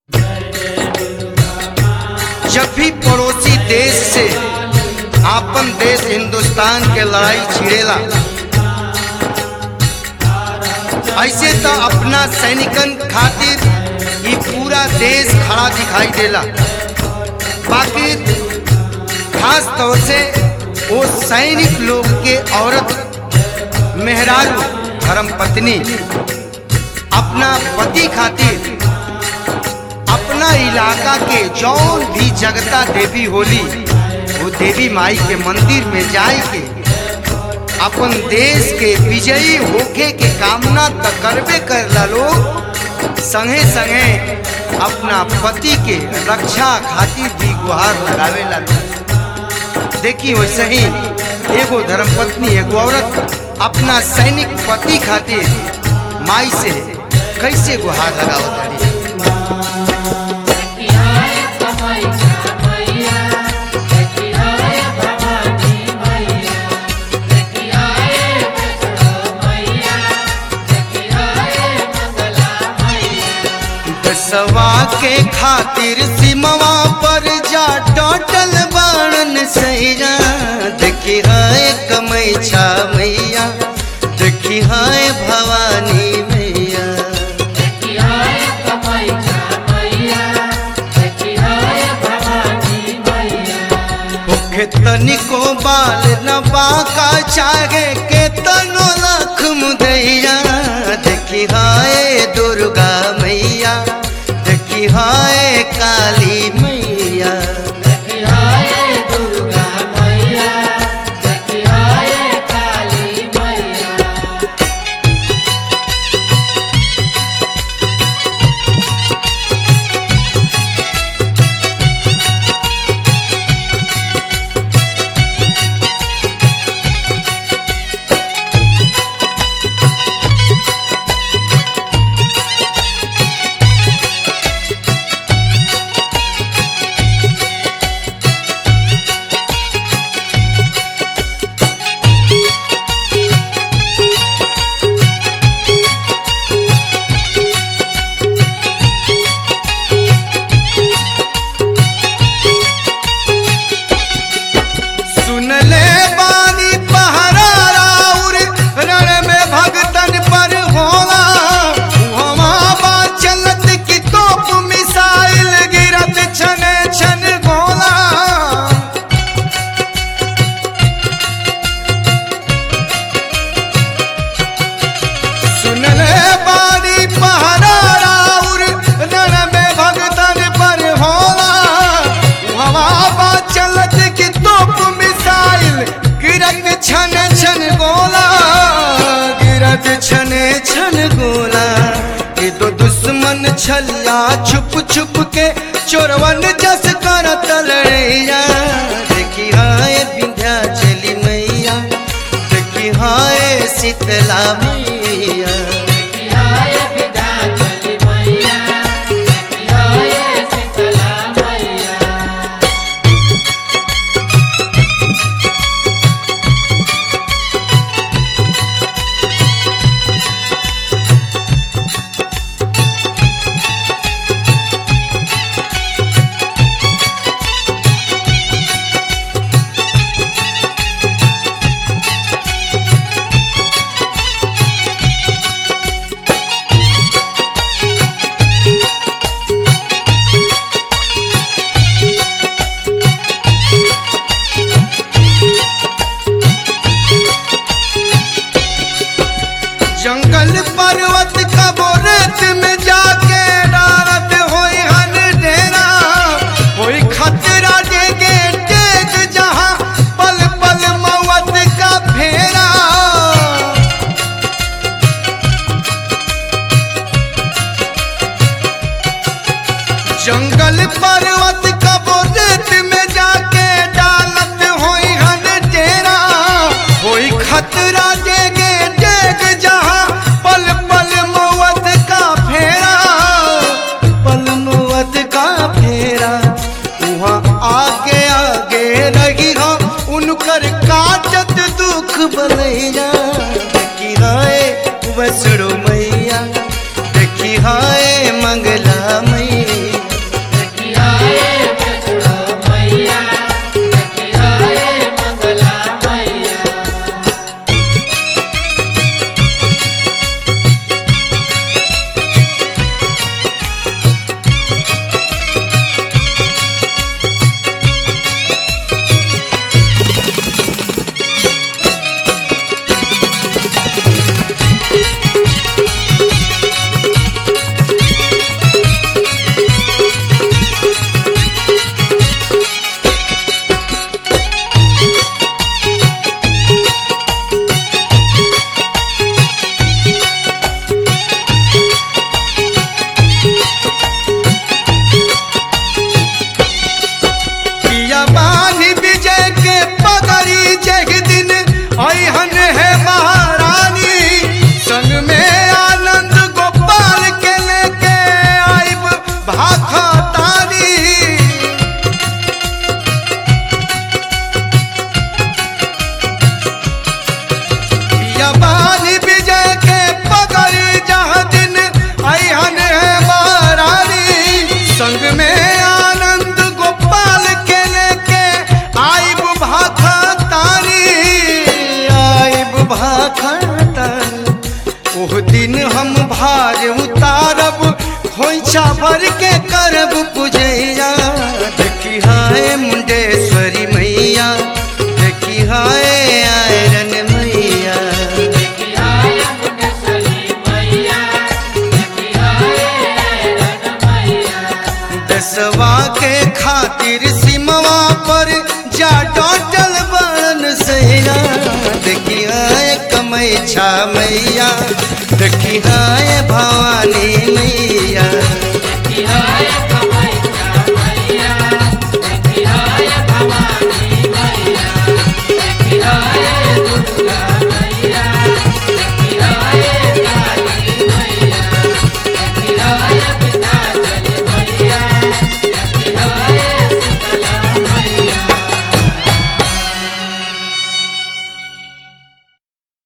जब भी पड़ोसी देश से आपन देश हिंदुस्तान के लड़ाई छिड़ेला ऐसे तो अपना सैनिकन खातिर ये पूरा देश खड़ा दिखाई देला बाकी खास तौर से वो सैनिक लोग के औरत मेहरारू धर्म पत्नी अपना पति खातिर अपना इलाका के जौन भी जगता देवी होली वो देवी माई के मंदिर में जाए के अपन देश के विजयी होके के कामना त करबे करला लोग संगे संगे अपना पति के रक्षा खातिर भी गुहार लगावेला लोग देखी वैसे ही एगो धर्मपत्नी एगो औरत अपना सैनिक पति खातिर माई से कैसे गुहार लगावत तारी दसवा के खातिर सिमवा पर जा टोटल बाणन सैया देखी हाय कमई छा मैया देखी हाय भवानी मैया भूखे तनिको बाल न बाका चाहे के तनो लख मुदैया देखी हाय दुर्गा मैया देखी हाय काली मैया सुन ले बानी पहरा राउर रण में भगतन पर होला हवा बा चलत की तोप मिसाइल गिरत छन छन गोला सुन ले बानी पहरा राउर रण में भगतन पर होला हवा बा चलत की तोप मिसाइल गिरत छन छन गोला गिरत छन छन गोला ये तो दुश्मन छल्ला छुप छुप के चोरवन जस कर तलैया देखी हाय विंध्या चली मैया देखी हाय शीतला मैया जंगल पर्वत कबो रेत में जाके डारत होई हन डेरा होई खतरा देगे टेक जहां पल पल मौत का फेरा जंगल पर्वत कबो रेत में जाके डालत होई हन डेरा होई खतरा देगे डेग जहां पल पल मौत का फेरा पल मौत का फेरा वहाँ आगे आगे रही हो उनकर काटत दुख बलैया देखी हाय वसड़ो मैया देखी हाय मंगला मैया भर के करब पूजैया देखी हाय मुंडेश्वरी मैया देखी हाय आयरन मैया दसवा के खातिर सिमवा पर जा डोटल बन सैया देखी हाय कमैछा मैया देखी हाय भवानी मैया